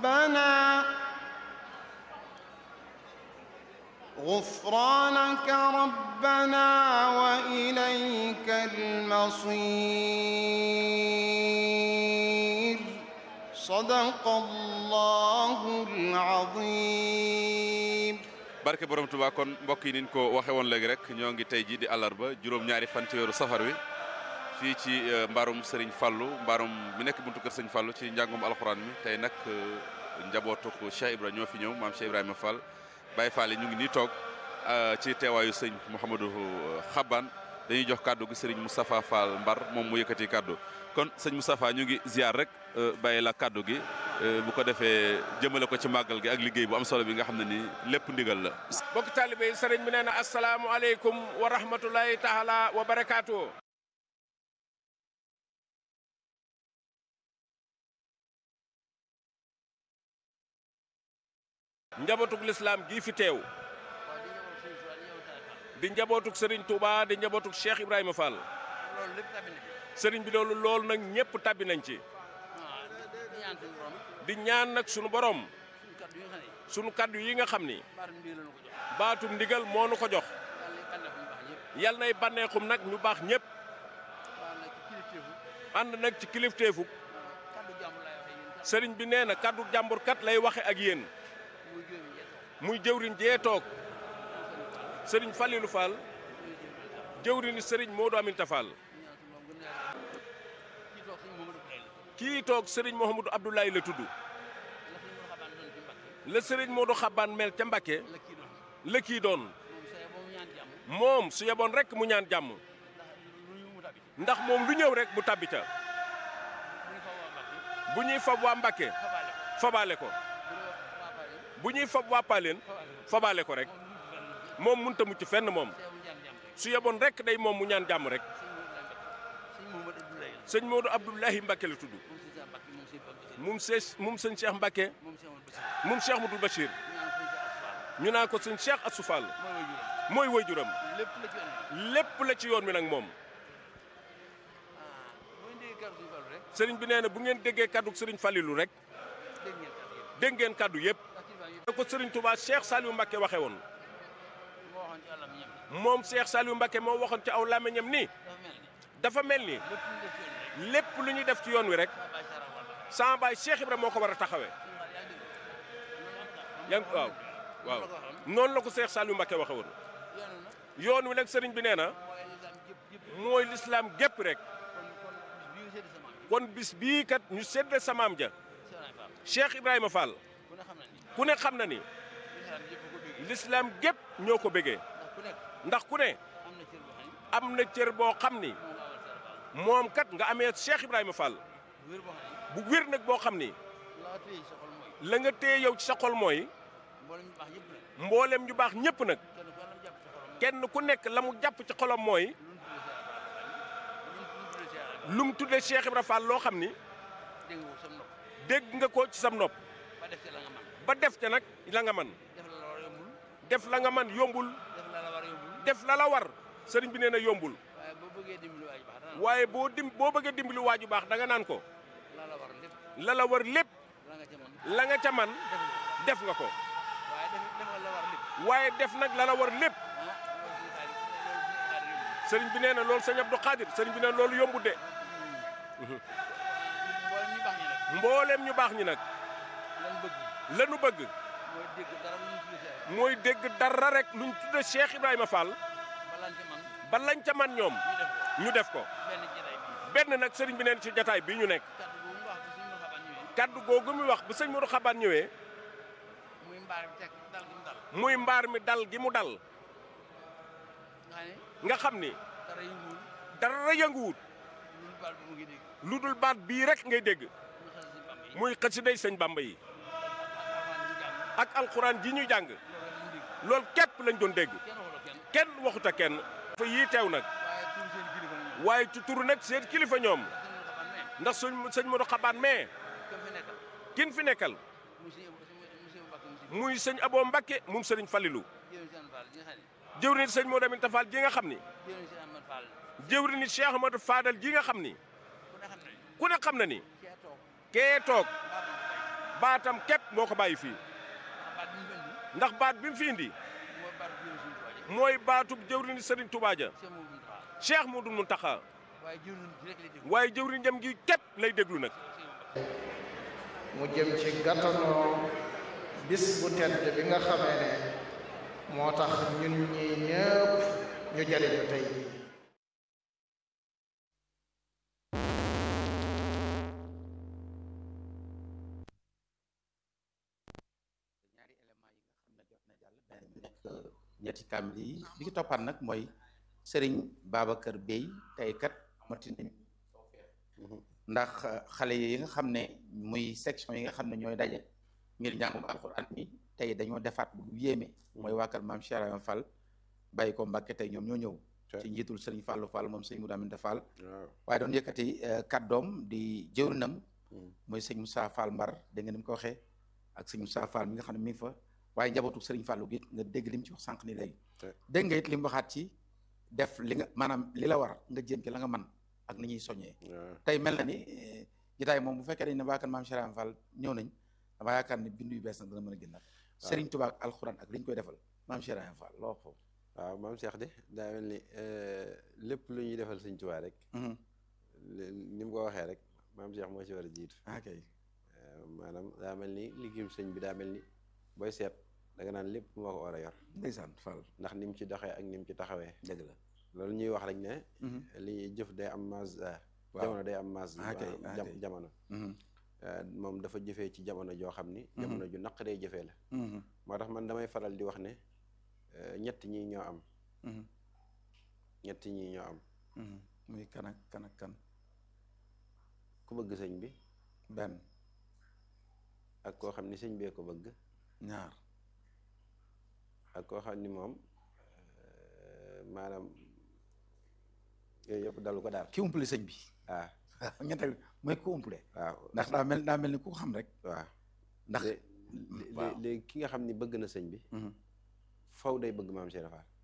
ربنا غفرانك ربنا وإليك المصير صدق الله العظيم barke borom Tuubaa kon mbokk yi niñ ko waxe woon léegi rek ñoo ngi tey ji di àllarba juróom-ñaari fan ci weeru safar wi fii ci mbaarum Serigne Fallou mbaarum mi nekk buntu kër Serigne Fallou ci njàngum alxuraan mi tey nag njabootu ko Cheikh Ibra ñoo fi ñëw maam Cheikh Ibrahima Fall Baye Fall yi ñu ngi nii toog ci teewaayu sëñ Mouhamadou Xaban dañuy jox kàddu gi Serigne Moustapha Fall Mbar moom mu yëkkati kàddu kon sëñ Moustapha ñu ngi ziar rek bàyyi la kàddu gi bu ko defee jëmale ko ci màggal gi ak liggéey bu am solo bi nga xam ne nii lépp ndigal la. bokk taalibe yi sëriñ bi nee na asalaamualeykum wa rahmatulahi taala wa barakaatu. njabootug lislaam gii fi teew di njabootug sëriñ Touba di njabootug Cheikh Ibrahima Fall sëriñ bi loolu loolu nag ñëpp tabbi nañ ci di ñaan nag sunu borom sunu kaddu yi nga xam ni baatum ndigal moo nu ko jox yal nay bànneexum nag ñu baax ñëpp ànd nag ci kilifteefu sëriñ bi nee na kaddu jàmbur kat lay waxe ak yéen muy jëwriñ jee toog sëriñ Falilou Fall jëwriñu sëriñ Modou Aminta Fall kii toog sëriñ Mouhamadou Abdoulaye la tudd la sëriñ Modou Xabaan mel ca Mbakke la kii doon moom su yeboon rek mu ñaan jàmm ndax moom lu ñëw rek mu tabbi ca bu ñuy fab waa Mbakke fabaale ko bu ñuy fab waa Paaleen fabaale ko rek moom mënut a mucc fenn moom su yeboon rek day moom mu ñaan jàmm rek sëñ Modou Abdoulahi Mbakke la tudd moom see moom sëñ Cheikh Mbakke moom Cheikh Modou Bachir ñu naan ko sëñ Cheikh Assou Fall mooy waajuram lépp la ci yoon wi nag moom sëriñ bi nee na bu ngeen déggee kaddu sëriñ Falilou rek dégg ngeen kaddu yëpp. da ko sëriñ Touba Cheikh Saliou Mbakke waxe woon moom Cheikh Saliou Mbakke moo waxoon ci aw làmmiñam ni dafa mel ni lépp lu ñuy def ci yoon wi rek sama baay Cheikh Ibra moo ko war a taxawee. yaa ngi waaw waaw noonu la ko Cheikh Saliou Mbakke waxe woon yoon wi nag sëriñ bi nee na mooy lislaam gépp rek kon bis bii kat ñu séddee samaam ja Cheikh Ibrahima Fall ku ne xam na ni lislaam gépp ñoo ko bëggee ndax ku ne am na cër boo xam ni moom kat nga amee Cheikh Ibrahima Fall bu wér nag boo xam ni la nga téye yow ci sa xol mooy mboolem ñu baax ñëpp nag kenn ku nekk la mu jàpp ci xolam mooy lu mu tuddee Cheikh Ibrahima Fall loo xam ni dégg nga ko ci sam nopp ba def ca nag la nga man def la nga man yombul def la la war sëriñ bi nee na yombul waaye boo dim boo bëggee dimbali waaju baax da nga naan ko la la war lépp la nga ca man def nga ko waaye def nag la la war lépp sëriñ bi nee na loolu sëñ Abdou Khadir sëriñ bi nee na loolu yombut de mboolem ñu baax ñi nag lanu bëgg mooy dégg dara rek luñ tudde Cheikh Ibrahima Fall ba lañ ca man ñoom ñu def ko benn nag sëriñ bi neen ci jataay bii ñu nekk kaddu googu mi wax bu sëñ Modou Xabaan ñëwee muy mbaar mi dal gi mu dal nga xam ni dara yënguwut lu dul baat bii rek ngay dégg muy xasiday sëñ Bamba yi ak alxuraan ji ñuy jàng loolu képp lañ doon dégg kenn waxuta kenn fa yii teew nag waaye ci turu nag seen kilifa ñoom ndax suñ sëñ Modou Xabaan mais kin fi nekkal muy sëñ Abo Mbakke moom sëriñ Falilou jëwriñ sëñ Modou Aminta Fall ji nga xam ni jëwriñ Cheikh Amadou Fadal ji nga xam ni ku ne xam na ni kee toog baatam képp moo ko bàyyi fii ndax baat bi mu fi indi mooy baatub jëwriñ Serigne Touba ja Cheikh Modou Mountakha waaye jëwriñ jam gi képp lay déglu nag mu jëm ci gàttanoo bis bu tedd bi nga xamee ne moo tax ñun ñi ñëpp ñu jariñu tey jii ñaari élément yi nga xam ne jot na jàll benn bi nekk ñetti kaamil yi bi ki toppaat nag mooy Serigne Babacar Bey tey kat amati nañ ndax xale yi nga xam ne muy section yi nga xam ne ñooy daje ngir njàngum alxuraan mi tey dañoo defaat bu yéeme mooy waa kër maam Cheikh Ibrahima Fall bàyyi ko Mbàkke tey ñoom ñoo ñëw ci njiitul Serigne Fallou Fall moom sëñ Moudou Aminta Fall waaye doon yëkkati kàddoom di jëwrinam mooy sëñ Moussa Fall Mbar dégg nga ni mu ko waxee ak sëñ Moussa Fall mi nga xam ne mi ngi fa waaye njabootu Serigne Fallou gi nga dégg li mu ci wax sànq ni léegi dégg nga it li mu waxaat ci def li nga maanaam li la war nga jéem ci la nga man ak ni ñuy soññee tey mel na ni jotaay moom bu fekkee dañ ne waa kan maam Cheikh Fall ñëw nañ dama yaakaar ne bindu yu bees nag dana mën a génnaat Serigne Touba ak alxuraan ak li ñu koy defal maam Cheikh Fall loo wax foofu waaw maam Cheikh de daa mel ni lépp lu ñuy defal sëñ Touba rek ni mu ko waxee rek maam Cheikh moo ci war a jiitu ok maanaam daa mel ni liggéeyum sëñ bi daa mel ni booy seet da nga naan lépp moo ko war a yor ndeysaan Fall ndax ni mu ci doxee ak ni mu ci taxawee dëgg la loolu ñuy wax rek ne li jëf day am mas jamono day am mas jamono moom dafa jëfee ci jamono joo xam ni jamono ju naq day jëfee la moo tax man damay faral di wax ne ñett ñi ñoo am ñett ñi ñoo am muy kan ak kan ak kan ku bëgg sëñ bi benn ak koo xam ni sëñ bee ko bëgg ñaar ak koo xam ni moom maanaam yooyu yëpp dalu ko daal ki umpale sëñ bi waaw ñetteel mooy ku umpale waaw ndax daa mel daa mel ni ku xam rek waaw ndax léegi ki nga xam ni bëgg na sëñ bi faw day bëgg maam Cheikh Fall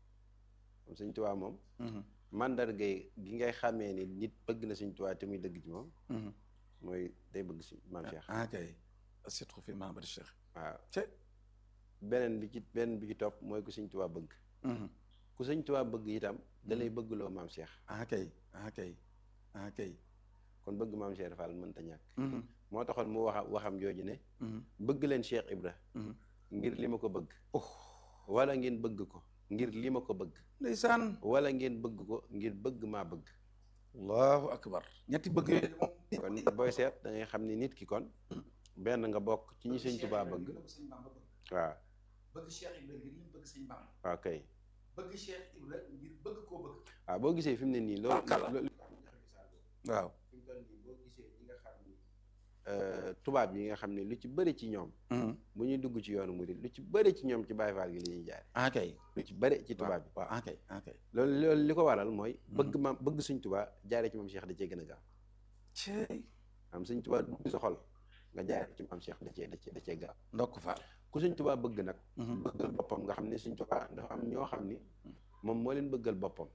moom sëñ Tuubaa moom mandarga gi ngay xàmmee ni nit bëgg na sëñ Tuubaa te muy dëgg ci moom mooy day bëgg si maam Cheikh ah kay surtout fi maam Bari Cheikh waaw te beneen bi ci beneen bi ci topp mooy ku sëñ Tuubaa bëgg ku sëñ Tuubaa bëgg itam da lay bëggloo maam Cheikh ah kay ah kay ah kay kon bëgg maam Cheikh Fall mënta ñàkk moo taxoon mu waxa waxam jooju ne bëgg leen Cheikh Ibra ngir li ma ko bëgg wala ngeen bëgg ko ngir li ma ko bëgg ndeysaan wala ngeen bëgg ko ngir bëgg maa bëgg allahu akbar ñetti bëgg yooyu kon booy seet da ngay xam ni nit ki kon benn nga bokk ci ñi sëñ Tuubaa bëgg waaw bëgg Cheikh Ibra ngir li mu bëgg sëñ Bamba waaw kay bëgg Cheikh Ibra ngir bëgg koo bëgg waaw boo gisee fi mu ne nii loolu waaw fi mu toll nii boo gisee ñi nga xam ni tubaab yi nga xam ne lu ci bëri ci ñoom bu ñuy dugg ci yoonu murid lu ci bëri ci ñoom ci Baay Faal gi li ñuy jaare ah kay lu ci bëri ci tubaab bi waaw ah kay ah kay loolu loolu li ko waral mooy bëgg ma bëgg suñ tubaa jaare ci moom Cheikh da cee gën a gaaw cey am suñ tubaa dugg sa xol nga jaare ci maam Cheikh da cee da cee da cee gaaw ndokk faal ku suñ tubaa bëgg nag bëggal boppam nga xam ne suñ tubaa dafa am ñoo xam ni moom moo leen bëggal boppam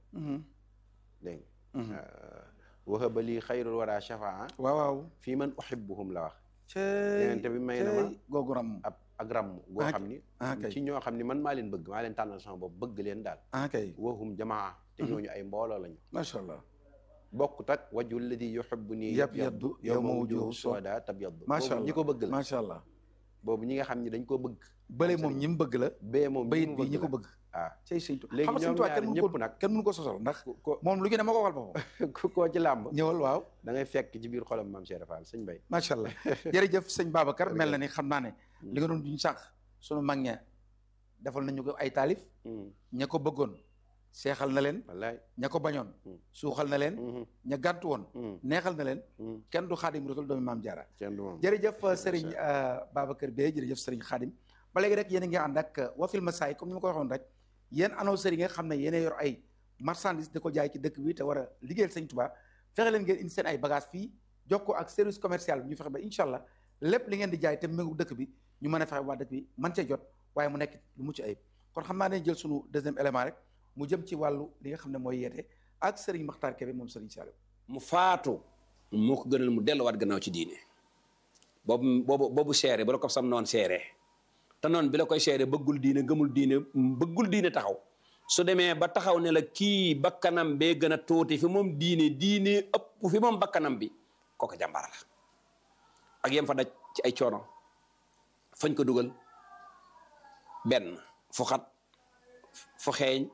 dégg nga wahaba lii xayrul wara shafaa waaw waaw fii man uhibbuhum la wax cey yenente bi may na ma googu ram ab ak ramm goo xam ni ah kay ci ñoo xam ni man maa leen bëgg maa leen tànnal sama bopp bëgg leen daal ah kay wahum jamaa te ñooñu ay mbooloo lañu macha allah bokkut ak waju alladi yuhibbu nii yab yaddu yow ma wujuhu sooda tab yaddu macha boobu allah ñi ko bëgg la macha allah boobu ñi nga xam ni dañ ko bëgg bële moom ñi mu bëgg la bee moom bayit bi ñi ko bëgg ah cey sëñ Tuubaa léegi xam nga sëñ ñoom Tuubaa ñaar kenn mënu ñëpp ko nag kenn mënu ko sosal ndax ko moom lu ñu ne ma ko waxal boppam ko koo ci làmb ñëwal waaw da ngay fekk ci biir xolam maam Cheikh Fall sëñ Bay macha allah jërëjëf sëñ Babacar mel na ni xam naa ne li nga doon duñ sànq sunu mag ña defal nañu ko ay taalif ña ko bëggoon seexal na leen wallaay ña ko bañoon suuxal na leen ña gàntu woon neexal na leen kenn du xaadim rasul doomi maam jaara kenn du moom jërëjëf sëriñ Babacar Beye jërëjëf sëriñ xaadim ba léegi rek yéen a ngi ànd ak wafil masaay comme ni ma ko waxoon rek yéen annonceurs yi nga xam ne yéen a yor ay marchandise di ko jaay ci dëkk bi te war a liggéeyal sëñ Tuubaa fexe leen ngeen indi seen ay bagage fii jokkoo ak service commercial bi ñu fexe ba incha allah lépp li ngeen di jaay te méngu dëkk bi ñu mën a fexe waa dëkk bi man cee jot waaye mu nekk lu mucc ayib kon xam naa ne jël sunu deuxième élément rek mu jëm ci wàllu li nga xam ne mooy yeete ak Serigne Makhtar Kébé moom Serigne Saliou mu faatu moo ko gënal mu delluwaat gannaaw ci diine boobu boobu boobu seere bu la ko sam noon seere te noon bi la koy seere bëggul diine gëmul diine bëggul diine taxaw su demee ba taxaw ne la kii bakkanam bee gën a tuuti fi moom diine diine ëpp fi moom bakkanam bi kooku jàmbaar la ak yem fa daj ci ay coono fañ ko dugal benn fu xat fu xeeñ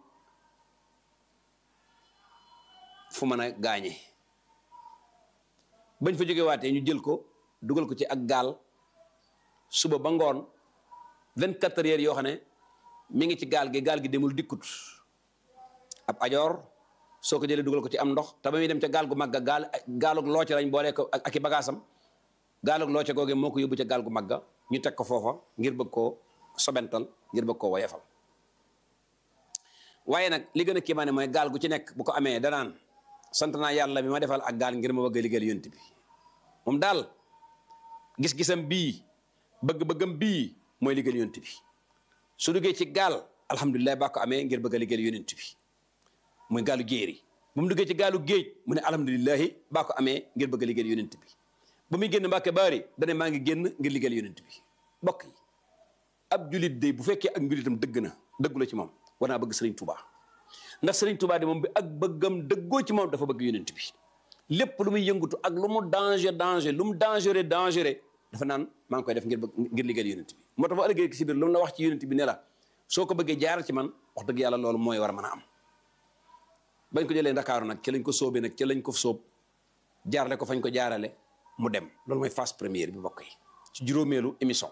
fu mën a gaañe bañ fa jóge waatee ñu jël ko dugal ko ci ak gaal suba ba ngoon vingt quatre heures yoo xam ne mi ngi ci gaal gi gaal gi demul dikkut ab ajoor soo ko jëlee dugal ko ci am ndox te ba muy dem ca gaal gu magga gaal gaalug looce lañ boole ko ak i bagaasam gaalug looce googee moo ko yóbbu ca gaal gu magga ñu teg ko foofa ngir bëgg koo sobental ngir bëgg koo woyefal waaye nag li gën a kiimaane mooy gaal gu ci nekk bu ko amee danaan sant naa yàlla bi ma defal ak gaal ngir ma bëgg a liggéeyal yonent bi moom daal gis-gisam bii bëgg-bëggam bii mooy liggéeyal yonent bi su duggee ci gaal alhamdulilah baa ko amee ngir bëgg a liggéeyal yonent bi muy gaalu jéeri bu mu duggee ci gaalu géej mu ne alhamdulilahi baa ko amee ngir bëgg a liggéeyal yonent bi ba muy génn mbàkke baari dane maa ngi génn ngir liggéeyal yonent bi bokk yi ab julit de bu fekkee ak njulitam dëgg na dëggu la ci moom war naa bëgg sëriñ Touba ndax sëriñ Touba de moom bi ak bëggam dëggoo ci moom dafa bëgg yonent bi lépp lu muy yëngatu ak lu mu danger danger lu mu dangereux dangereux dafa naan maa ngi koy def ngir bëgg ngir liggéeyal yonent bi moo tax ba ëllëgee si biir lu mu la wax ci yonent bi ne la soo ko bëggee jaaral ci man wax dëgg yàlla loolu mooy war a mën a am bañ ko jëlee ndakaaru nag ci lañ ko sóobee nag ci lañ ko sóob jaarale ko fañ ko jaarale mu dem loolu mooy phase première bi bokk yi ci juróomeelu émission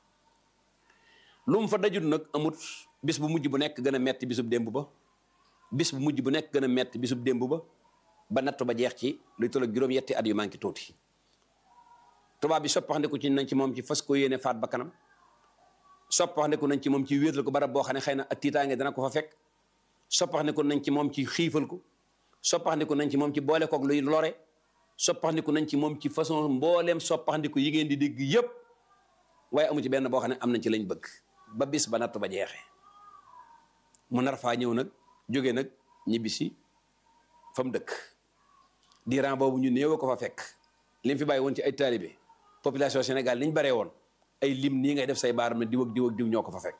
lu mu fa dajut nag amut bis bu mujj bu nekk gën a metti bisub démb ba bis bu mujj bu nekk gën a metti bisub démb ba ba nattu ba jeex ci luy toll ak juróom-yetti at yu manqué tuuti tubaab bi soppaxndiku ci nañ ci moom ci fas ko yéene faat ba kanam soppaxndiku nañ ci moom ci wéetal ko barab boo xam ne xëy na ak tiitaange dana ko fa fekk soppaxndiku nañ ci moom ci xiifal ko soppaxndiku nañ ci moom ci boole koog luy lore soppaxndiku nañ ci moom ci façon mbooleem soppaxndiku yi ngeen di dégg yépp waaye amu ci benn boo xam ne am nañ ci lañ bëgg ba bis ba natt ba jeexee mu nar faa ñëw nag jóge nag ñibbisi fa mu dëkk diiran boobu ñu néew ko fa fekk lim fi bàyyi woon ci ay taalibe population Sénégal niñ baree woon ay lim nii ngay def say baaram ne diw ak diw ak diw ñoo ko fa fekk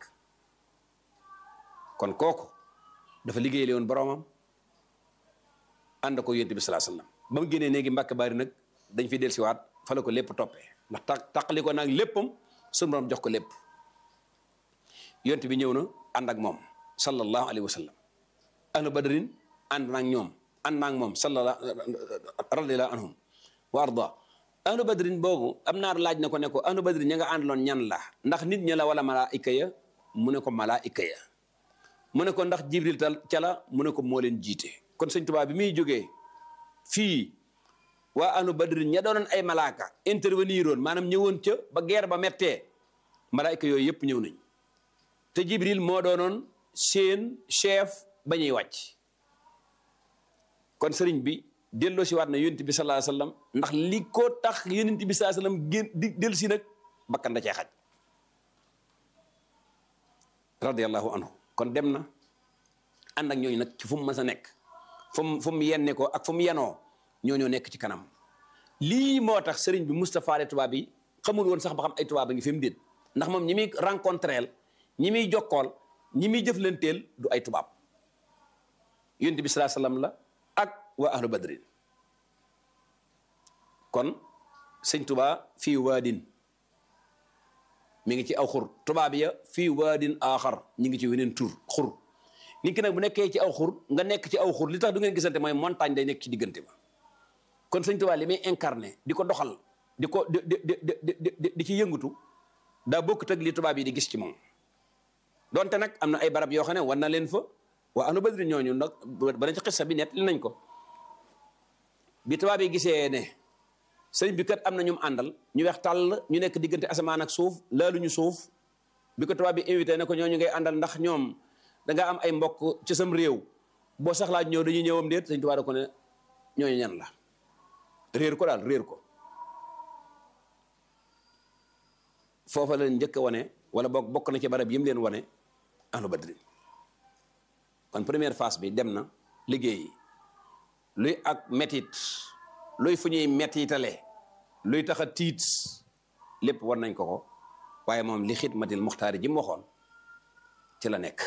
kon kooku dafa liggéeyale woon boromam ànd ko yonent bi salaa sallam ba mu génnee néegi mbàkk bari nag dañ fi dellusiwaat fa la ko lépp toppee ndax ta taqali ko nag léppam suñu borom jox ko lépp yonent bi ñëw na ànd ak moom sallallahu alayhi wa sallam ahlu badrin ànd naag ñoom ànd naag moom sallallahu radiyallahu anhum wa arda ahlu badrin boobu am naar laaj na ko ne ko ahlu badrin ña nga àndaloon ñan la ndax nit ña la wala malaayika ya mu ne ko malaayika ya mu ne ko ndax jibril tal ca la mu ne ko moo leen jiite kon sëñ Tuubaa bi muy jógee fii waa ahlu badrin ña doonoon ay malaaka intervenir woon maanaam ñëwoon ca ba guerre ba mettee malaayika yooyu yëpp ñëw nañ te jibril moo doonoon seen chef ba ñuy wàcc kon sëriñ bi delloo si waat na yonent bi sallallahu alayhi wasallam ndax li ko tax yonent bi sallallahu alayhi wasallam gén di dellu si nag bakkan da cee xaj radiyallahu anhu kon dem na ànd ak ñooñu nag ci fu mu mës a nekk fu mu fu mu yenne ko ak fu mu yenoo ñooñoo nekk ci kanam lii moo tax sëriñ bi Moustapha le tubaab yi xamul woon sax ba xam ay tubaab a ngi fi mu déet ndax moom ñi muy rencontreel ñi muy jokkool ñi muy jëflanteel du ay tubaab yonent bi salaa sallam la ak waa ahlu badrin kon sëñ tubaa fii waadin mi ngi ci aw xur tubaab ya fii waadin aaxar ñi ngi ci weneen tur xur nit ki nag bu nekkee ci aw xur nga nekk ci aw xur li tax du ngeen gisante mooy montagne day nekk ci diggante ba kon sëñ tubaa li muy incarné di ko doxal di ko di di di di ci yëngatu daa bokkut ak li tubaab yi di gis ci moom donte nag am na ay barab yoo xam ne war na leen fa waa ahlu badri ñooñu nag bana ci xissa bi net li nañ ko bi tubaab yi gisee ne sëriñ bi kat am na ñu mu àndal ñu weex tàll ñu nekk diggante asamaan ak suuf laaluñu suuf bi ko tubaab bi invité ne ko ñooñu ngay àndal ndax ñoom da nga am ay mbokk ci sam réew boo sax laa ñëw dañuy ñëwam déet sëriñ tubaab da ko ne ñooñu ñan la réer ko daal réer ko foofa la njëkk a wane wala bokk bokk na ci barab yi mu leen wane ahlu badri kon première phase bi dem na liggéey luy ak metit luy fu ñuy metitale luy tax a tiit lépp war nañ ko ko waaye moom li xidmatil muxtaari ji mu waxoon ci la nekk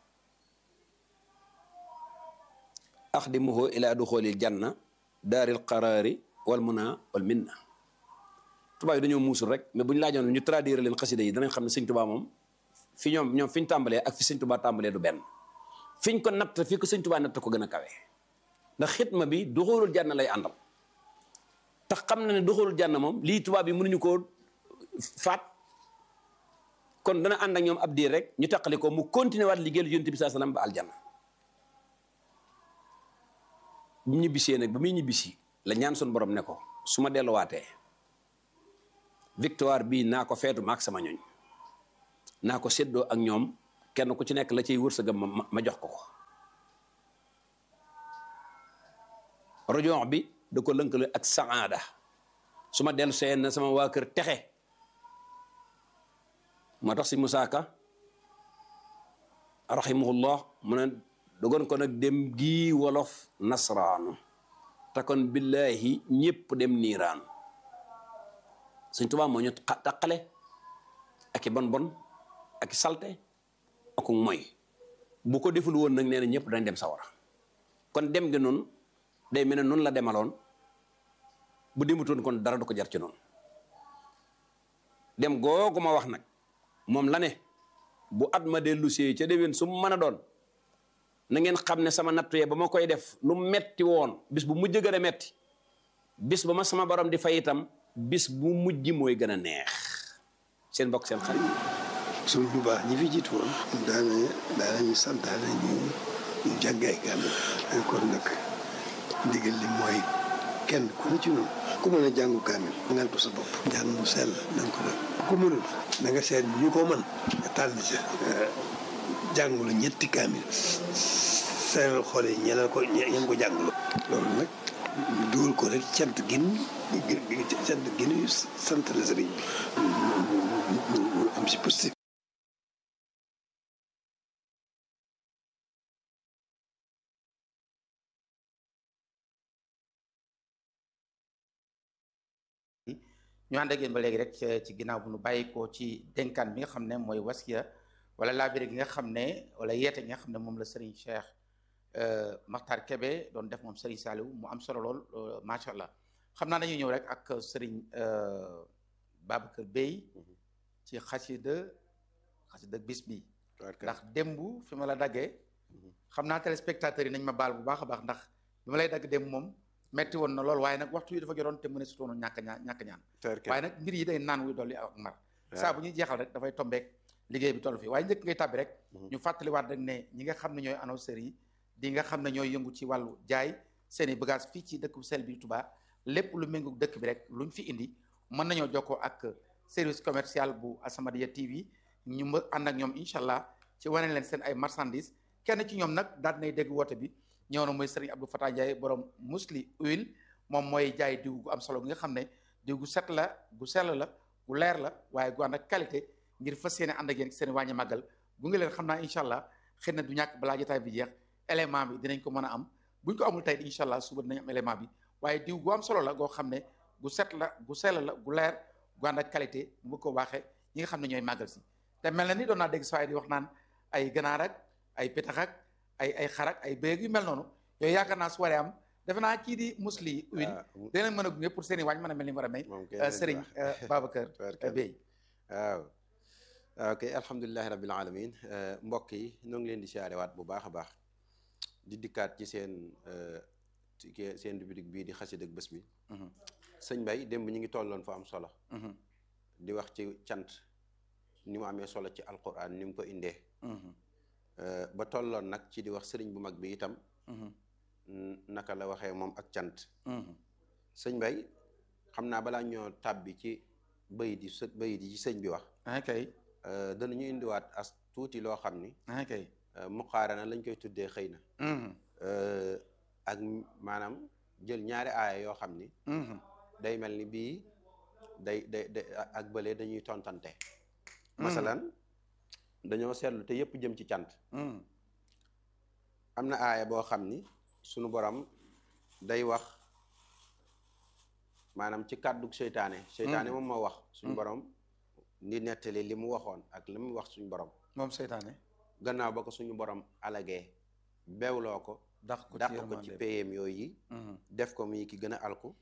axdimuhu ila duxoolil janna daaril qaraari wal muna wal minna tubaab yi dañoo muusul rek mais bu ñu laajoon ñu traduire leen xasida yi danañ xam ne sëñ tubaa moom fi ñoom ñoom fi ñu tàmbalee ak fi sëñ tubaa tàmbalee du benn fi ñu ko natt fi ko sëñ tubaa natt ko gën a kawe ndax xitma bi duxoolul janna lay àndal tax xam na ne duxoolul janna moom lii tubaab yi mënuñu koo faat kon dana ànd ak ñoom ab diir rek ñu taqali ko mu continuer waat liggéeyal yonent bi saa salaam ba aljanna bu mu ñibbisee nag ba muy ñibbisi la ñaan sun borom ne ko su ma delluwaatee victoire bii naa ko feetu maak sama ñoñ naa ko séddoo ak ñoom kenn ku ci nekk la ciy wërsëgam ma ma jox ko ko rojon bi da ko lënkale ak saada su ma dellu seen na sama waa kër texe moo tax si Musaa Ka rahimahullah mu ne dogon ko nag dem gii wolof nasraanu te kon billahi ñëpp dem niiraan Sëñ Tuubaa moo ñu taqale ak i bon bon ak i salte ak moy bu ko deful woon nag nee na ñëpp dañ dem sawara kon dem gi noonu day mel ne noonu la demaloon bu demutoon kon dara du ko jar ci noonu dem googu ma wax nag moom la ne bu at ma dellu see ca déwén su mu mën a doon na ngeen xam ne sama nattu yee ba ma koy def lu metti woon bis bu mujj gën a metti bis ba ma sama borom di fay itam bis bu mujj mooy gën a neex seen mbokk seen xarit. suñ bu baax ñi fi jiitu woon. daana daanañu santaane ñu ñu jàngay kàddu. kon nag ndigal li mooy kenn ku ne ci noonu. ku mën a jàngu kaamil ngal ko sa bopp. jàng mu sell na nga ko def. ku mënul na nga seet ñu ko mën. nga tànn ca. jàngulu ñetti kaamil. seeral xool yi ñeneen ko ñeen ko jàngulu. loolu nag ñu dugal ko rek cant gin cant gin yu sant la sëriñ bi. mu am si positif. ñu ànd ak yéen ba léegi rek ci ginnaaw bu nu bàyyi ko ci dénkaan bi nga xam ne mooy waskiya wala laabire gi nga xam ne wala yeete gi nga xam ne moom la Serigne Cheikh Makhtar Kébé doon def moom Serigne Saliou mu am solo lool macha allah xam naa dañuy ñëw rek ak Serigne Babacar Bey ci xasida xasida bis bi ndax démb fi ma la daggee xam naa téléspectateurs yi nañ ma baal bu baax a baax ndax bi ma lay dagg démb moom metti woon na lool waaye nag waxtu yi dafa joroon te mu ne sutoonu ñàkk ñaan ñàkk ñaan waaye nag mbir yi day naan wuy dolli ak mar saa bu ñuy jeexal rek dafay tombeek liggéey bi toll fii waaye njëkk ngay tàbbi rek ñu fàttaliwaat rek ne ñi nga xam ne ñooy annonceurs yi di nga xam ne ñooy yëngu ci wàllu jaay seeni bagage fii ci dëkk bu sel bi Touba lépp lu méngu dëkk bi rek luñ fi indi mën nañoo jokkoo ak service commercial bu Asamadia TV ñu mën ànd ak ñoom incha allah ci wane leen seen ay marchandises kenn ci ñoom nag daal nay dégg woote bi ñëw na mooy Serigne Abdou Fatah Ndiaye borom musli huile moom mooy jaay diw gu am solo gi nga xam ne diw gu set la gu sell la gu leer la waaye gu ànd ak qualité ngir fas yéene ànd ak yéen seen wàññi màggal gu ngi leen xam naa incha allah xëy na du ñàkk balaa jotaay bi jeex élément bi dinañ ko mën a am buñ ko amul tey incha allah suba dinañ am élément bi waaye diw gu am solo la goo xam ne gu set la gu sell la gu leer gu ànd ak qualité bu ko waxee ñi nga xam ne ñooy màggal si te mel na ni doon naa dégg saa di wax naan ay ganaar ak ay pitax ak ay ay xarak ay béeg yu mel noonu yooyu yaakaar naa su waree am defe naa kii di musli huile dinañ mën a gunge pour seen i waañ mën a mel ni war a may Serigne Babacar Bey waaw ok alhamdulilahi rabbil alamin mbokk yi ñoo ngi leen di siyaarewaat bu baax a baax di dikkaat ci seen seen rubrique bii di xasid ak bés bi sëñ Bay démb ñu ngi tolloon fa am solo di wax ci cant ni mu amee solo ci alquran ni mu ko indee ba tolloon nag ci di wax sëriñ bu mag bi itam naka la waxee moom ak cant sëñ Bay xam naa balaa ñoo tàbbi ci bay di së bay di ci sëñ bi wax kay danañu indiwaat as tuuti loo xam ni kay muqaarana lañ koy tuddee xëy na ak maanaam jël ñaari aaya yoo xam ni day mel ni bii day day day ak bële dañuy tontante masalan dañoo seetlu te yëpp jëm ci cant am na aaya boo xam ni sunu borom day wax maanaam ci kàddug seytaane seytaane moom moo wax suñu borom di nettali li mu waxoon ak li mu wax suñu borom moom seytaane gannaaw ba ko suñu borom alagee beewloo ko dàq ko ci dàq ko yërmande ci bi. payem yooyu yi Mhm. def ko muy ki gën a alku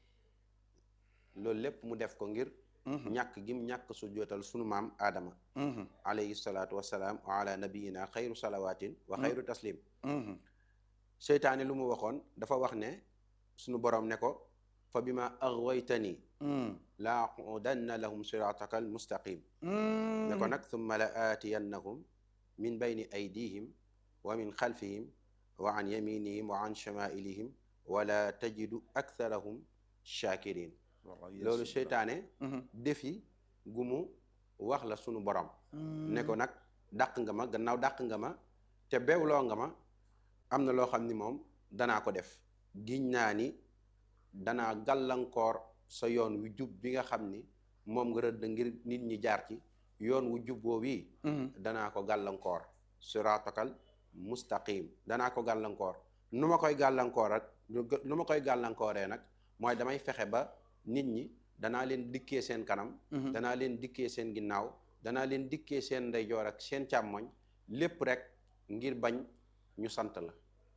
loolu lépp mu def ko ngir Mhm. ñàkk gim ñàkk su jootal sunu maam aadama Mhm. alayhi salaatu wassalaam wa ala nabiyina xayru salawatin wa xayru taslim Mhm. seytaane lu mu waxoon dafa wax ne sunu borom ne ko fa bima aghwaytani Mhm. la aqudanna lahum sirataka almustaqim Mhm. ne ko nag thumma la aatiyannahum min bayni aydihim wa min xalfihim wa an yaminihim wa an shamailihim wala tajidu aktharahum shakirin Waaw, loolu Yeesu. seytaane Mhm. defi gu mu wax la sunu borom Mhm. ne ko nag dàq nga ma gannaaw dàq nga ma te beewloo nga ma am na loo xam ni moom danaa ko def giñ naa ni danaa gàllankoor sa yoon wu jub bi nga xam ni moom nga rëdd ngir nit ñi jaar ci yoon wu jub boobu yi Mhm. danaa ko gàllankoor siraatakal mustaqim danaa ko gàllankoor nu ma koy gàllankoor ak nu ma koy gàllankooree nag mooy damay fexe ba nit ñi danaa leen dikkee seen kanam Mhm. danaa leen dikkee seen ginnaaw danaa leen dikkee seen ndeyjoor ak seen càmmoñ lépp rek ngir bañ ñu sant la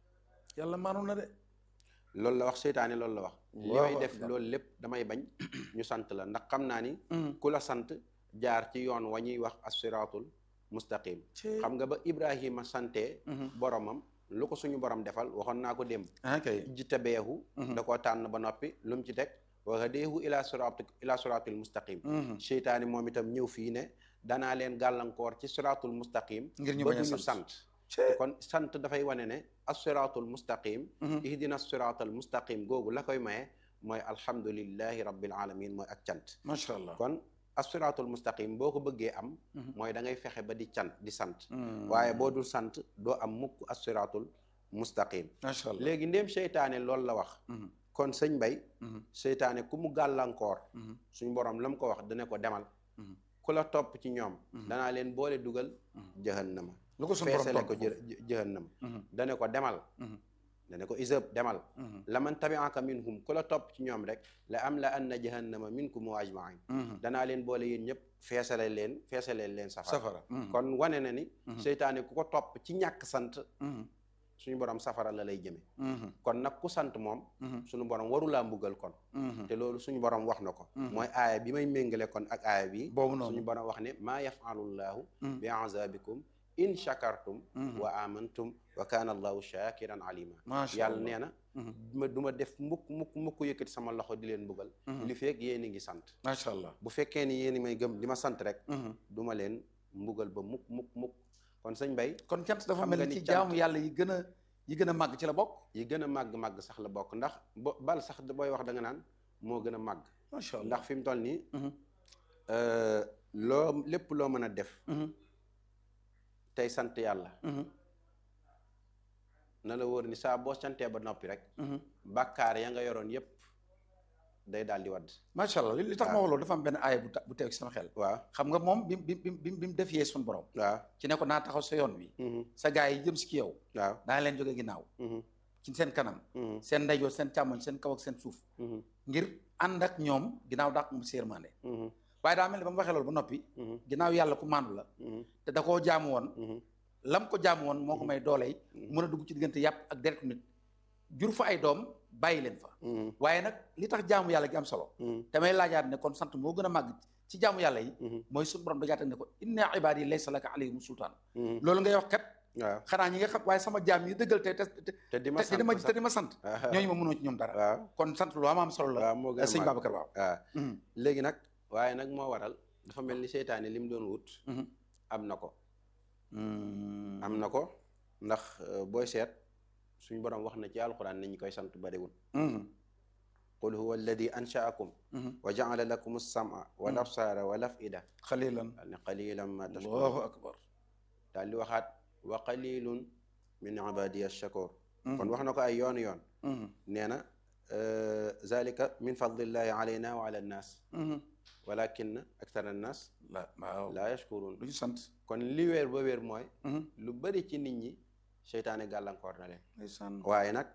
yàlla maanu na de loolu la wax seytaane loolu la wax li Allahu may def akbar. loolu lépp damay bañ ñu sant la ndax xam naa ni Mhm. ku la sant jaar ci yoon wa ñuy wax as-siraatul mustaqim Cee. xam nga ba Ibrahima sante Mhm. boromam lu ko suñu borom defal waxoon naa ko démb ah kay ijtabeehu Mhm. da koo tànn ba noppi lu mu ci teg wa hadaehu ila siraati ila siraatil mustaqim Mhm. seytaani moom itam ñëw fii ne danaa leen gàllankoor ci siraatul mustaqim ngir ñu ba bañ a duñu sant sant Cee. kon sant dafay wane ne as-siraatul mustaqim Mhm. ihdina siraatal mustaqim googu la koy maye mooy alhamdulillahi rabbil alamin mooy ak cant macha allah kon as-siraatul mustaqim boo ko bëggee am Mhm. mooy da ngay fexe ba di cant di sant Mhm. waaye boo dul sant doo am mukk as-siraatul mustaqim macha allah léegi ndéem seytaane loolu la wax Mhm. kon sëñ bay Mhm. seytaane ku mu gàllankoor Mhm. suñu borom la mu ko wax dana ko demal Mhm. ku la topp ci ñoom Mhm. danaa leen boole dugal Mhm. jahannama lu ko suñu borom feesale ko tontu jë- jë- jahannama Mhm. dana ko demal Mhm. dana ko isëb demal Mhm. la man tabi'aka minhum ku la topp ci ñoom rek la am la anna jahannama minkum wa ajmain Mhm. danaa leen boole yéen ñëpp feesale leen feesale leen safara safara Mhm. kon wane na ni Mhm. seytaane ku ko topp ci ñàkk sant Mhm. suñu borom safara la lay jëme Mhm. kon nag ku sant moom Mhm. suñu borom warulaa mbugal kon Mhm. te loolu suñu borom wax na ko Mhm. mooy aaya bi may méngale kon ak aaya bi boobu noonu suñu borom wax ne maa yafalullahu Mhm. bi azabikum in shakartum Mhm. wa amantum wa kana allahu shakiran alima macha yàlla allah nee na Mhm. ma du ma def mukk mukk mukk yëkkati sama loxo di leen mbugal Mhm. li feeg yéen a ngi sant macha allah bu fekkee ni yéen a may gëm di ma sant rek Mhm. du ma leen mbugal ba mukk mukk mukk kon sëñ Bay kon cant dafa Xam mel nga ni ni ci cant- jaamu yàlla yi gën a yi gën a màgg ci la bokk yi gën a màgg-màgg sax la bokk ndax bo bal sax booy wax da nga naan moo gën a màgg macha allah ndax fi mu toll nii Mhm. euh, loo lépp loo mën a def Mhm. tey sant yàlla Mhm. na la wóor ni saa boo santee ba noppi rek Mhm. bàkkaar ya nga yoroon yépp day daal di wadd macha allah li li tax ma waaw. wax loolu dafa am benn aaya bu ta- bu teew ci sama xel waaw xam nga moom bi bi bi bi bi mu defee suñu borom waaw ci ne ko naa taxaw sa yoon wi mhm, sa gaa yi jëm si ki yow waaw daa leen jóge ginnaaw mhm, ci seen kanam mhm, seen ndeyjoor seen càmmoñ seen kaw ak seen suuf mhm, ngir ànd ak ñoom ginnaaw dàq mu séermande mhm, waaye daa mel ni ba mu waxee loolu ba noppi mhm, ginnaaw yàlla ku maandu la mhm, te da koo jaamu woon mhm, lam ko jaamu woon moo ko may dooley Mhm. mën a dugg ci diggante yàpp ak deretu nit jur fa ay doom bàyyi leen fa mhm, waaye nag li tax jaamu yàlla gi am solo mhm, damay laajaat ne kon sant moo gën a màgg ci jaamu yàlla yi mhm, mooy suñu borom dajaata ne ko inna ibaadi laysa laka alayhim sultaan mhm, loolu ngay wax kat waaw xanaa ñi nga xam waaye sama jaam yi dëggal te te te te di ma te di ma sant te di ma sant sax ñooñu ma mënoo ci ñoom dara waaw kon sant lu am am solo la waaw moo gën a sëñ màgg. Babacar waaw waaw Mhm, léegi nag waaye nag moo waral dafa mel ni seytaane li mu doon wut mhm. am na ko Mhm. am na ko ndax euh, booy seet suñu borom wax na ci alxuraan ni ñu koy sant bariwul Mhm, qul huwa alladi anshaakum mhm. wa jaala lakum as-sam'a wal absaara wal af'ida xalilan daal ne qalilan ma allahu tashkurun akbar daal di waxaat wa qalilun min ibadiya ash-shakur Mhm, kon wax na ko ay yoon yoon mhm, nee na euh, zalika min fadlillahi alayna wa ala annas mhm. walakin akthara annas la waaw la yashkurun lu ñu sant kon li wéer ba wéer mooy Mhm. lu bari ci nit ñi seytaane gàllankoor na leen ndeysaan waaye nag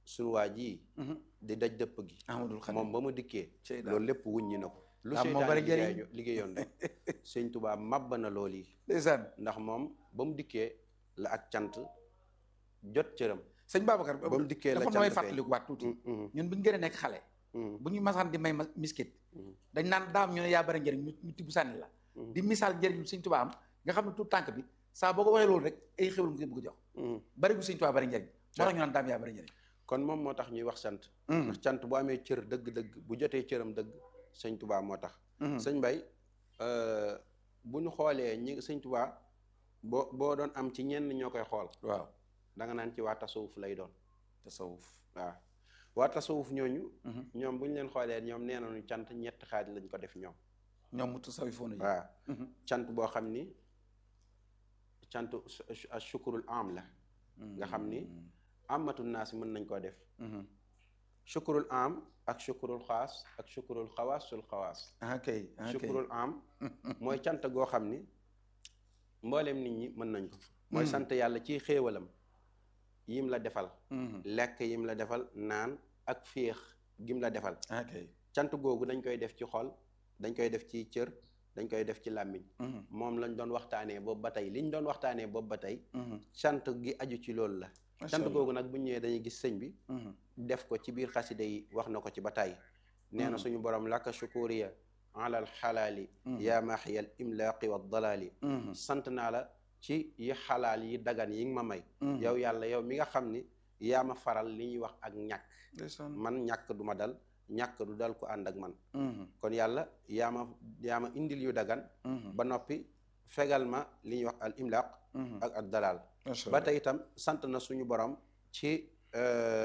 sunu waa ji di daj dëpp gi Ahmadul Xadim moom ba mu dikkee Cey daal. loolu lépp wuññi na ko lu Daam moo seytaane bari liggéey njëriñ. liggéeyoon rek sëñ Tuubaa màbb na loolu yi ndeysaan ndax moom ba mu dikkee la ak cant jot cëram sëñ Babacar ba mu dikkee la dafa cant nooy feeñ. fàttaliku waat tuuti Mm, mm, ñun bu ñu gën a nekk xale mm, bu ñu masaan di may ma- miskit Mhm. dañ naan daam ñu ne yaa bari njëriñ ñu ñu tibb sànni la Mhm. di misaal njëriñ sëñ Tuubaa am nga xam ne tout tànk bi saa boo ko waxee loolu rek ay xéwal nga ko bëgg a jox mm. bari gu sëñ Tuubaa bari njëriñ moo tax ñu naan daam yaa bari njëriñ kon moom moo tax ñuy wax sant ndax cant bu amee cër dëgg-dëgg bu jotee cëram dëgg sëñ Tuubaa moo tax sëñ Mbay euh, bu ñu xoolee ñi sëñ Tuubaa boo boo doon am ci ñenn ñoo koy xool waaw da nga naan ci waa tasawuf lay doon tasawuf waaw waa tasawuf ñooñu Mhm. ñoom bu ñu leen xoolee ñoom nee nañu cant ñetti xaaj lañ ko def ñoom ñoom mu tasawifoon yi waaw Mhm. cant boo xam ni cant a shukurul am la nga xam ni amatul naas mën nañ koo def Mhm. shukurul am ak shukurul xaas ak shukurul xawaasul xawaas ah kay ah kay shukurul am mooy cant goo xam ni mbooleem nit ñi mën nañ ko mooy sant yàlla ci xéewalam yim la defal Mhm. lekk yim la defal naan ak féex gim la defal ah kay cant googu dañ koy def ci xol dañ koy def ci cër dañ koy def ci làmmiñ Mhm. moom lañ doon waxtaanee boobu ba tey liñ doon waxtaanee boobu ba tey Mhm. cant gi aju ci loolu la Macha cant Allah. googu nag bu ñëwee dañuy gis sëñ bi Mhm. def ko ci biir xasida yi wax na ko ci ba tey nee na Mhm. suñu borom laka shukuriya alal xalaali Mhm. yaa maxiyal imlaaqi wa dalaali Mhm. sant naa la ci yi xalaal yi dagan yi nga ma may Mhm. yow yàlla yow mi nga xam ni yaa ma faral li ñuy wax ak ñàkk ndeysaan man ñàkk du ma dal ñàkk du dal ko ànd ak man Mhm. kon yàlla yaa ma yaa ma indil yu dagan Mhm. ba noppi fegal ma li ñuy wax al imlaaq Mhm. ak ak dalal Macha ba Allah. tey itam sant na suñu borom ci euh,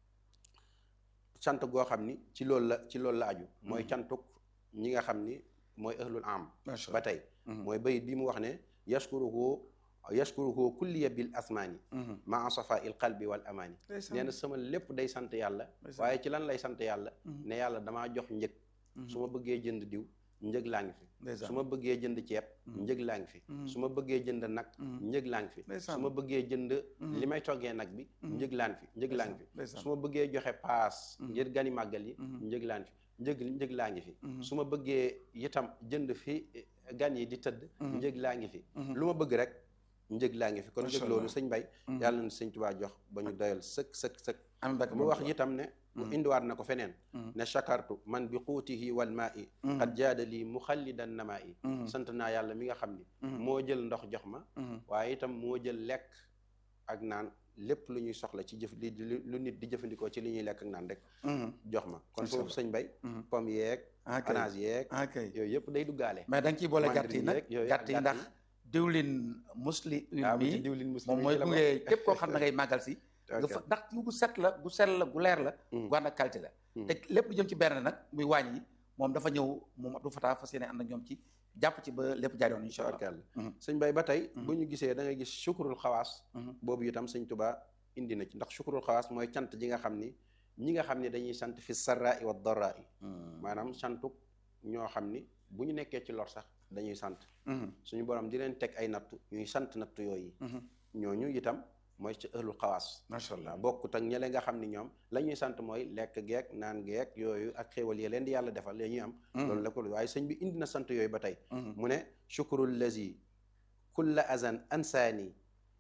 cant goo xam ni ci loolu la ci loolu la aju mooy cantuk ñi nga xam ni mooy ahlul am Macha ba Allah. tey Mhm. mooy bayit bi mu wax ne yashkuruhu yashkuruhu kulliya bil asmaani Mhm. maa safa il qalbi wal amaani Ndeysaan. nee na sama lépp day sant yàlla Ndeysaan. waaye ci lan lay sant yàlla Mhm. ne yàlla damaa jox njëg Mhm. su ma bëggee jënd diw njëg laa ngi fi Ndeysaan. su ma bëggee jënd ceeb Mhm. njëg laa ngi fi Mhm. su ma bëggee jënd nag Mhm. njëg laa ngi fi Ndeysaan. su ma bëggee jënd Mhm. li may toggee nag bi Mhm. njëg laan fi njëg laa ngi fi Ndeysaan. su ma bëggee joxe paas Mhm. ngir gani màggal yi Mhm. njëg laan fi njëg njëg laa ngi fi Mhm. su ma bëggee itam jënd fi eh, gan yi di tëdd Mhm. njëg laa ngi fi Mhm. lu ma bëgg rek njëg laa ngi fi kon Macha njëg loolu Allah. sëñ Bay Mhm. yàlla na sëñ Tuubaa jox ba ñu doyal sëkk sëkk sëkk Amiin Mbàkke mu Borom wax Tuubaa. itam ne Mhm. indiwaat na ko feneen Mhm. ne chakartu man bi xuutihi wal maa i Mhm. xat jaada lii muxallidan namaa i Mhm. sant naa yàlla mi nga xam ni Mhm. moo jël ndox jox ma Mhm. waaye itam moo jël lekk ak naan lépp lu ñuy soxla ci jëf li li- lu nit di jëfandikoo ci li ñuy lekk ak naan rek Mhm. jox ma kon Macha foofu sëñ bay Mhm. pomme yeeg ah kay ananas yeeg ah kay yooyu yëpp day duggaale mais da nga ciy boole gàtt yi mandarine nag yeeg yooyu gàtt yi ak ndax gàtt diwlin musli ah bu ci mi diwlin muslim moom yi mooy ci la gunge bokk. képp koo xam ne ngay màggal si nga Ok. fa ndax yu gu set la gu sell la gu leer la Mhm. gu ànd ak qualité la Mhm. te lépp lu jëm ci benn nag muy wàññi yi moom dafa ñëw moom Abdou Fatah fas yéene ànd ak ñoom ci jàpp ci ba lépp jaar yoon incha allah Tabarkalla. Mhm. sëñ bay ba tey Mhm. bu ñu gisee da ngay gis sukurul xawaas Mhm. boobu itam sëñ Tuubaa indi na ci ndax sukurul xawaas mooy cant ji nga xam ni ñi nga xam ne dañuy sant fi sarraa i wa darraa i Mhm. maanaam santuk ñoo xam ni bu ñu nekkee ci lor sax dañuy sant Mhm. suñu borom di leen teg ay nattu ñuy sant nattu yooyu Mhm. ñooñu itam mooy ci ëhlul xawaas macha allah waaw bokkut ak ñële nga xam ni ñoom la ñuy sant mooy lekk geek naan geek yooyu ak xéewal yi leen di yàlla defal la ñuy am Mhm. loolu la ko waaye sëñ bi indi na sant yooyu ba tey Mhm. mu ne shukrul lazi kulla azan ansaani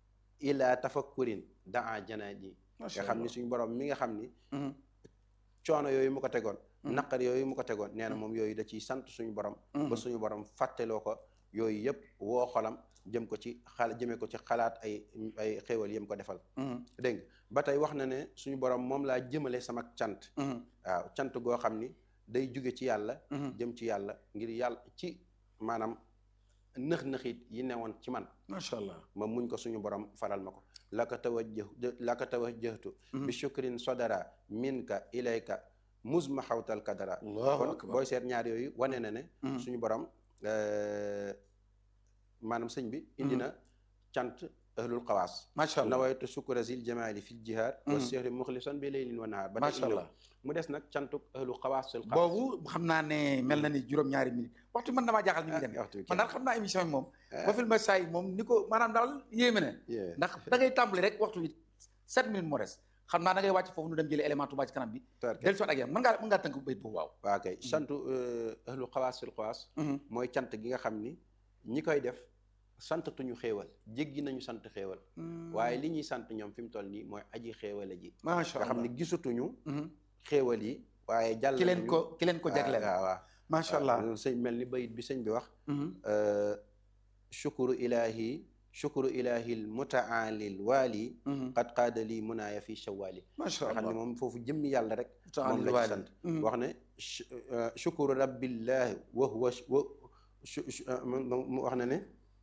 ila tafakkurin daa janaani macha nga xam ni allah suñu borom mi nga xam ni Mhm. coono yooyu mu ko tegoon Mhm. naqar yooyu mu ko tegoon nee na moom yooyu da ciy sant suñu borom Mhm. ba suñu borom fàtteloo ko yooyu yëpp woo xolam jëm ko ci xala jëmee ko ci xalaat ay ay xéewal yëm ko defal Mhm. dégg nga ba tey wax na ne suñu borom moom laa jëmale sama cant Mhm. waaw cant goo xam ni day jóge ci yàlla Mhm. jëm ci yàlla ngir yàlla ci maanaam nëx-nëxit yi newoon ci man macha allah ma muñ ko suñu borom faral ma ko laka tawajjah laka tawajjahtu bi shukrin sodara minka ilayka musma xawtal kadara allahu kon akbar booy seet ñaar yooyu wane na ne Mhm. suñu borom euh, maanaam sëñ bi indi Mhm. na cant ahlul xawaas macha allah nawaytu sukura zil jamaali fil jihaad wa Mhm. sihri muxlisan bi leylin wa nahaar ba tey macha indi na allah ko. mu des nag cantuk ahlu xawaas sul xawaas boobu xam naa ne mel na ni juróom-ñaari minute waxtu man damaa jaaxal ni muy demee waxtu bi man daal xam naa émission bi moom Ah. ba film saa yi moom ni ko maanaam daal yéeme na Yeah. ndax da ngay tàmbali rek waxtu bi sept minutes moo des xam naa da ngay wàcc foofu nu dem jëlee élément Touba ci kanam bi del soit ak yow mën ngaa mën ngaa tënk bayit boobu waaw waaw kay santu ahlu xawaas fil xawaas mooy cant gi nga xam ni ñi koy def santatuñu xéewal jéggi nañu sant xéewal waaye li ñuy sant ñoom fi mu toll nii mooy aji xéewale ji macha nga allah xam ne gisatuñu xéewal yi waaye jàll ki leen nañu- ko ki leen ko jagleel waaw waaw macha allah waaw sëñ mel ni bayit bi sëñ bi wax shukuru ilahi shukuru ilahi l mutaalil waali qad qaada lii munaaya fi shawali macha nga xam ne allah moom foofu jëmmi yàlla rek Mutaalil moom la waali. ci sant Mhm. wax ne sh- euh, shukuru rabbillahi wa huwa wa shu- shu- euh, mu mu wax na ne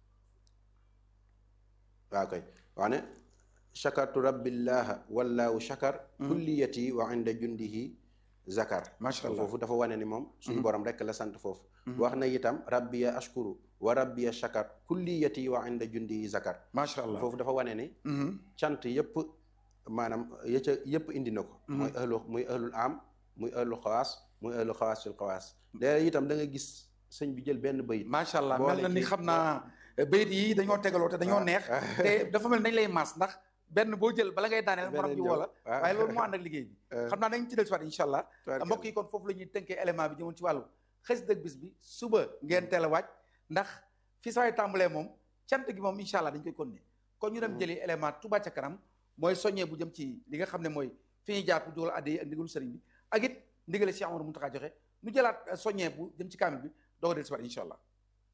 waaw koy wax ne shakartu rabbillaha wallahu shakar kulliyati wa inda jundihi zakar Macha Allah. foofu dafa wane ni moom suñu borom rek la sant foofu wax na itam rabbiya ashkuru wa rabbiya shakar kulliyati wa inda jundihi zakar macha allah foofu dafa wane ni cant yëpp maanaam ya ca yëpp indi na ko mooy ahlu muy ahlul am muy ahlu xawaas muy ahlu xawaas fil xawaas léegi itam da nga gis sëñ bi jël benn bayit macha allah boole mel na ni ci- xam naa bayit yi dañoo tegaloo te dañoo neex te dafa mel ni dañ lay maas ndax benn boo jël bala ngay daaneel morom Beneen ji woo la ñëw. waaw. waaye loolu moo ànd ak liggéey bi xam naa dañ ci del soit incha allah Tubaarkalla. mbokk yi kon foofu la ñuy tënkee élément bi jëmoon ci wàllu xës dëgg bis bi suba ngeen teel a wàcc ndax fi saa yi tàmbalee moom cant gi moom incha allah dañ koy continuer kon ñu dem jëli élément Touba ca kanam mooy soññee bu jëm ci li nga xam ne mooy fi ñuy jaar pour dugal adde yi ak ndigalu sëriñ bi ak it ndigale Cheikh Amadou Mountakha joxe ñu jëlaat euh, soññee bu jëm ci kaamil bi doog a del soit incha allah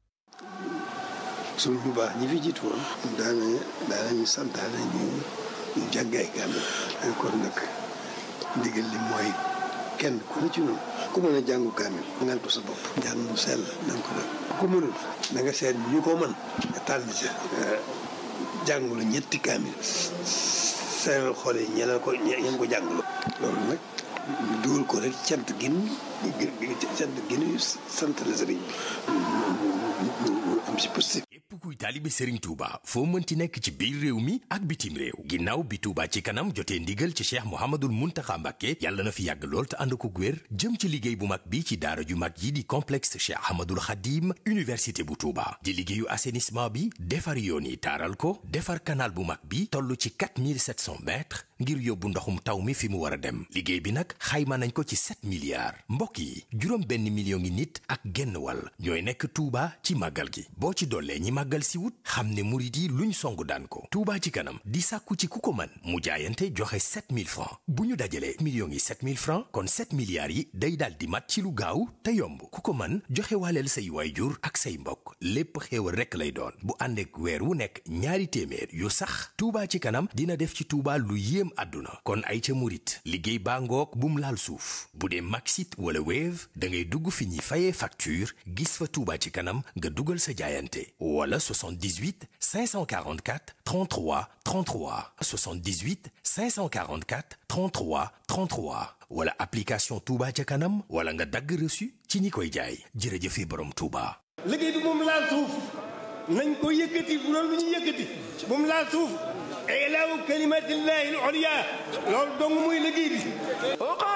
suñ bu baax ñi fi jiitu woon daana daanañu santaane ñu ñu jàggaay kaamil kon nag ndigal li mooy kenn ku ne ci noonu ku mën a jàngu kaamil ngal ko sa bopp njàng mu sell na nga ko def ku mënul da nga seet ñu ko mën nga tànn ca jàngulu ñetti kaamil seeral xool yi ñeneen ko ñeen ko jàngulu loolu nag ñu dugal ko rek cant gin cant gin sant la sëriñ bi ñu am si positif képp kuy taalibe Serigne Touba foo mënti nekk ci biir réew mi ak bitim réew ginnaaw bi Touba ci kanam jotee ndigal ci Cheikh Mouhamadoul Mountakha Mbacké yàlla na fi yàgg lool te ànd ko wér jëm ci liggéey bu mag bi ci daara ju mag yi di complexe Cheikh Ahmadoul Khadim université bu Touba di liggéeyu assainissement bi defar yoon yi taaral ko defar canal bu mag bi toll ci 4700 mètres ngir yóbbu ndoxum taw mi fi mu war a dem liggéey bi nag xayma nañ ko ci 7 milliards mbokk yi juróom benn million ngi nit ak genn wàll ñooy nekk Touba ci màggal gi boo ci dollee ñi màggal si wut xam ne murit yi luñ songu daan ko Touba ci kanam di sàkku ci ku ko mën mu jaayante joxe 7000 francs bu ñu dajalee millions yi 7000 francs kon 7 milliards yi day daal di mat ci lu gaaw te yomb ku ko mën joxe waaleel say waayjur ak say mbokk lépp xéewal rekk lay doon bu ànd ak weer wu nekk ñaari téeméer yu sax Touba ci kanam dina def ci Touba lu yéem àdduna kon ay ca murit liggéey baa ngoog bum laal suuf bu dee Maxit wala Wave da ngay dugg fi ñuy fayee facture gis fa Touba ci kanam nga dugal sa jaayante wala 78 544 33 33 78 544 33 33 wala application Touba ca kanam wala nga dagg reçu ci ñi koy jaay jërëjëfe borom Touba. liggéey bi moom laal suuf nañ ko yëkkati bu doon lu ñu yëkkati moom laal suuf ilaahu kalimatillahi al-ulya loolu dong muy liggéey bi